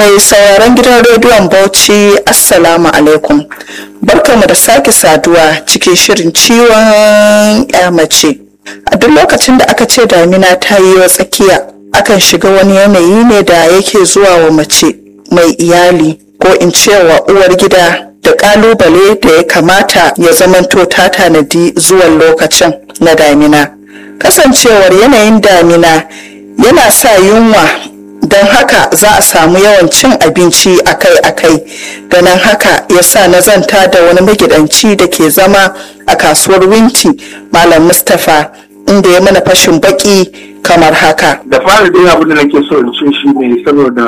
Mai sauraron gidan rediyon Bauchi Assalamu alaikum. Barkamu da sake saduwa cikin shirin ciwon ya mace. A duk lokacin da aka ce damina ta yi wa tsakiya, akan shiga wani yanayi ne da yake zuwa wa mace mai iyali ko in ce wa uwar gida da kalubale da ya kamata ya zamanto ta tanadi zuwan lokacin na damina. Kasancewar yanayin damina yana sa yunwa don haka za a samu yawan cin abinci akai-akai ganin haka ya sa na zanta da wani magidanci da ke zama a kasuwar winti malam mustapha inda ya mana fashin baki kamar haka da fara dai abin da nake so in ce shi ne saboda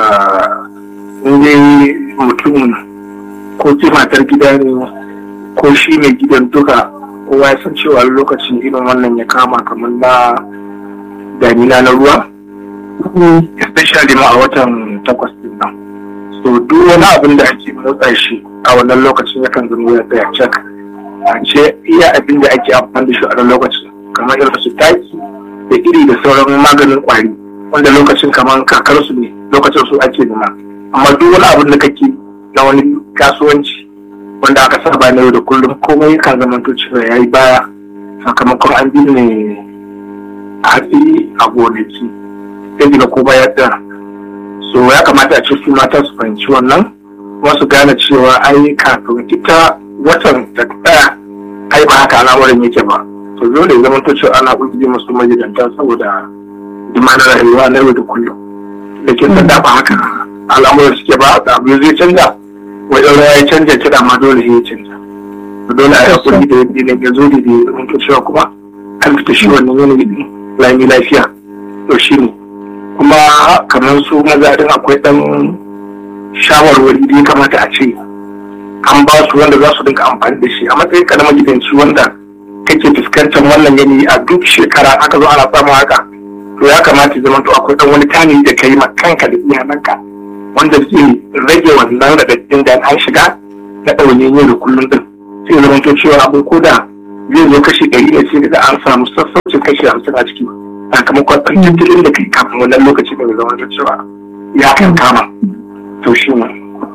in mutum ko ce matar gida ne ko shi mai gidan duka kowa ya san cewa lokacin irin wannan ya kama kamar na damina na ruwa especially ma a watan takwas din nan so duk wani abin da ake motsa shi a wannan lokacin yakan zama ya tsaya cak a ce iya abin da ake amfani da shi a wannan lokacin kamar irin su taki da iri da sauran maganin kwari wanda lokacin kamar kakar su ne lokacin su ake nuna amma duk wani abin da kake na wani kasuwanci wanda aka saba na yau da kullum komai kan zama to cewa ya yi baya sakamakon an binne hatsi a gonaki sai daga kuma ya tsaya so ya kamata a ce su mata su fahimci wannan kuma su gane cewa ai kafin ita watan ta tsaya ai ba haka al'amarin yake ba to dole ya zama cewa ana ƙungiyar masu magidanta saboda dimanar rayuwa na yau da kullum da ke sanda ba haka al'amuran suke ba da abu zai canza wajen ruwa ya canja kiɗa ma dole ya canza dole a yi hakuri da yadda ne ya zo da ya zama cewa kuma an fita shi wannan yanayi lami lafiya to shi ne kuma kamar su maza din akwai dan shawarwari da ya kamata a ce an ba su wanda za su dinga amfani da shi a matsayin ka na magidanci wanda kake fuskantar wannan yanayi a duk shekara aka zo ana samun haka to ya kamata zama to akwai dan wani tanadi da kai ma kanka da iyalanka wanda zai rage wannan radadin da an shiga na ɗaune yau da kullum din sai zama to cewa abin koda zai zo kashi ɗari ne sai da an samu sassaucin kashi hamsin a ciki sakamakon ɗan tattalin da kai kafin wannan lokaci da zama da cewa ya kan kama to shi ne.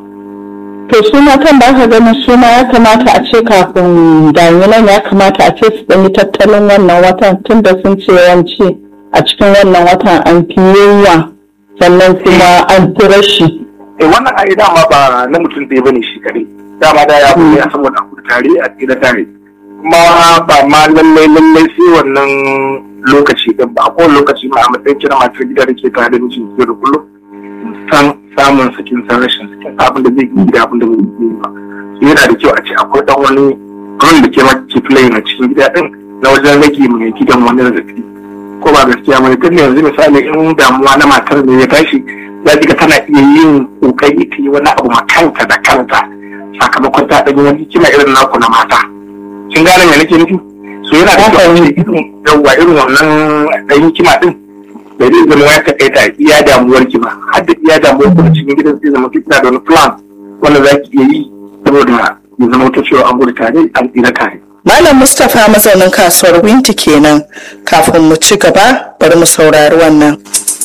to su matan da aka ganin su ma ya kamata a ce kafin daminan ya kamata a ce su ɗanyi tattalin wannan watan tun da sun ce yawanci a cikin wannan watan an fi yunwa sannan kuma an fi rashi. eh wannan ai dama ba na mutum ɗaya bane shi kare dama da ya fi ya saboda a tare a tsira tare kuma ba ma lallai lallai sai wannan lokaci din ba ko lokaci ma a matsayin kira matar gida da ke tare da mijin yau da kullum san samun sakin san rashin sakin abin da zai yi da abin da zai yi ba so yana da kyau a ce akwai dan wani role da ke ma ke play na cikin gida din na wajen rage mai gidan wani zazzafi ko ba gaskiya mai tun yanzu misali in damuwa na matar ne ya tashi za ga tana iya yin kokari ta yi wani abu ma kanta da kanta sakamakon ta ɗanyi wani kima irin naku na mata kin gane me nake nufi so yana da kyau ne irin yawwa irin wannan ɗan hikima ɗin da zai zama ya takaita iya damuwar ki ba har da iya damuwar ku cikin gidan sai zama kina da wani plan wanda za ki iya yi saboda ya zama ta cewa an gudu tare an tsira tare. Malam Mustapha mazaunin kasuwar Winti kenan kafin mu ci gaba bari mu saurari wannan.